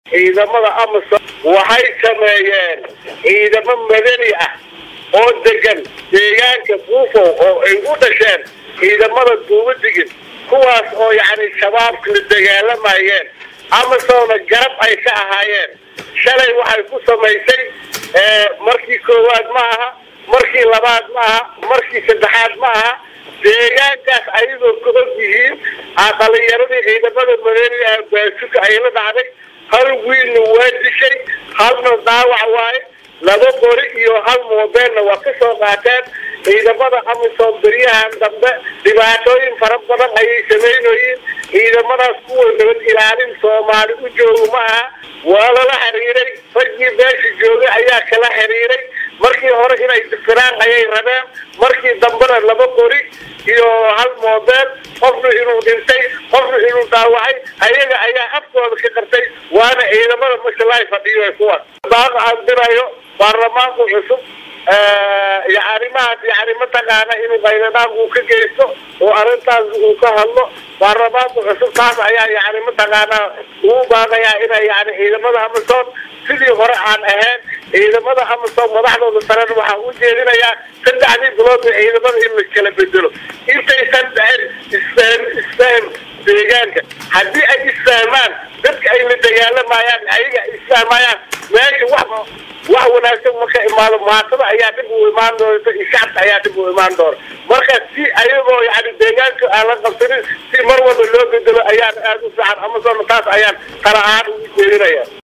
ciidamada amisom waxay sameeyeen ciidamo madani ah oo degan deegaanka buufow oo ay u dhasheen ciidamada duubadigin kuwaas oo yacni shabaabka la dagaalamayeen amisomna garab ay ka ahaayeen shalay waxay ku samaysay markii koowaad ma aha markii labaad ma aha markii saddexaad ma aha deegaankaas ayagoo ka og yihiin dhalinyaradii ciidamada madaniga baasuka ay la dhacday hal wiilna waa dishay halna dhaawac waaye laba qori iyo hal moobeelna waa ka soo qaateen ciidamada amisom beryahan dambe dhibaatooyin fara badan ayay samaynoyiin ciidamadaas kuwa nabad ilaalin soomaali u jooga ma aha waa lala xiriiray raggii beesha joogay ayaa kala xiriiray markii hore inay difiraan ayay rabeen markii dambena laba qori iyo hal moobeel qofna inuu dhintay qofna inuu dhaawacay ayaga ayaa afkooda ka qartay waana ciidamada mashalay fadhiyo kuwaas baaqa aan dirayo baarlamaanka cusub iyo arrimahaas yani mataqaana inuu qayladaan uu ka geysto oo arrintaas uu ka hadlo baarlamaanka cusub taas ayaa yani mataqaana uu baaqayaa inay yani ciidamada amisom sidii hore aan ahayn ciidamada amisom madaxdooda sarena waxaa u jeedinayaa saddexdii bilood ciidamada in la kala bedelo intaysan dhicin isfahm isfahm deegaanka haddii ay isfahmaan dadka ay la dagaalamayaan ayaga isfahmayaan meesha wax wax wanaagsan marka imaado maatada ayaa dhib u imaan doonta iyo shacabka ayaa dhib u imaan doona marka si ayagoo yani deegaanka aan la qabsanin si mar walba loo bedelo ayaan aada u fiican amasona taas ayaan tala ahaan ugu jeedinaya